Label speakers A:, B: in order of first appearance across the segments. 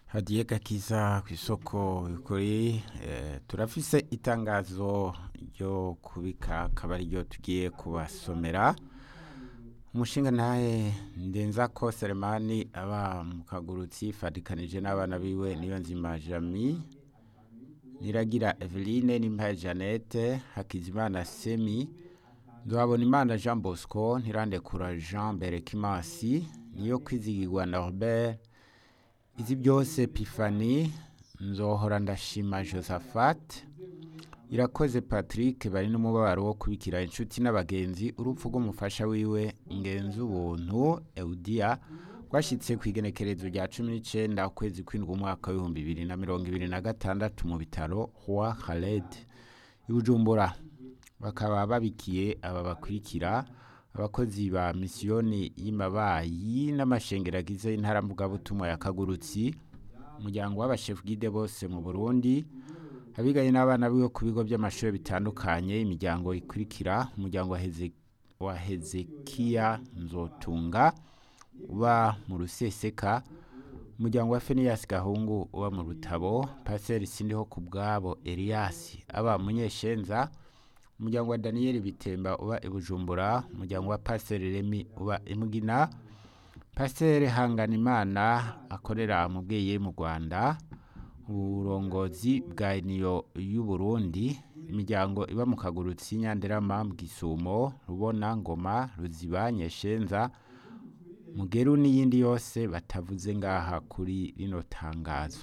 A: hadiye gakiza ku isoko kuri turafise itangazo ryo kubika akaba ariryo tugiye kubasomera umushinga ntahe ndenza ko seremani aba mu kagurutsi fatikanije n'abana biwe niyo nzima jami niragira eveline n'impaye jeannette hakizimana semi nzabona imana jean bosco ntirandekura jean berekimasi niyo kwizigirwa norbert izi byose pifani nzohora ndashima josephat irakoze patrick bari n'umubabaro wo kubikira inshuti n'abagenzi urupfu rw'umufasha wiwe ingenzi ubuntu eudia rwashyitse ku igenekerezo rya cumi n'icyenda ukwezi kw'indwi umwaka w'ibihumbi bibiri na mirongo ibiri na gatandatu mu bitaro hwa khaled i bujumbura bakaba babikiye aba bakurikira abakozi ba misiyoni y'amabayi n'amashengeragize y'intaramvugabutumwa ya kagurutsi umuryango w'abashefu gide bose mu burundi abigaye n'abana biwe ku bigo by'amashuri bitandukanye imiryango ikurikira umuryango wa hezekiya nzotunga uba mu ruseseka umuryango wa feniyasi gahungu uba mu rutabo paseri sindiho ku bwabo eliyasi aba munyeshenza umuryango wa daniyeli bitemba uba i bujumbura umuryango wa paseri remi uba imugina paseri hanganimana akorera mu bweye mu rwanda uburongozi bwa niyo y'uburundi imiryango iba mu kagurutsi nyanderama bwisumo rubona ngoma ruziba nyeshenza mugeru n'iyindi yose batavuze ngaha kuri rino tangazo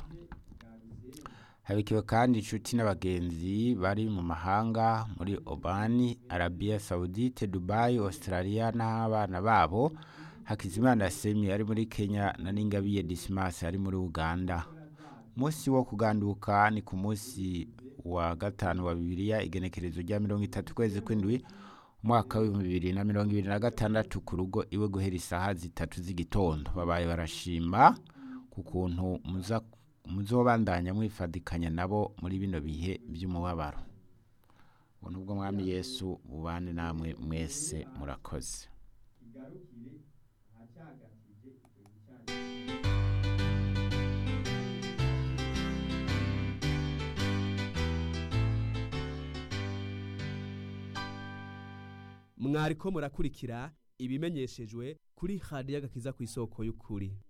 A: habikiwe kandi inshuti n'abagenzi bari mu mahanga muri obani arabiya sawudite dubayi australia n'abana babo hakizimana semi ari muri kenya na ningabiye disimasi ari muri uganda umunsi wo kuganduka ni ku munsi wa gatanu wa bibiliya igenekerezo rya mirongo itatu ukwezi kw'indwi umwaka w'ibihumbi bibiri na mirongo ibiri na gatandatu ku rugo iwe guhera isaha zitatu z'igitondo babaye barashima ku kuntu muzobandanya mwifadikanya nabo muri bino bihe by'umubabaro ubuntu bw'umwami yesu bubane namwe mwese murakoze
B: mwariko murakurikira ibimenyeshejwe kuri hadiyo agakiza ku isoko y'ukuri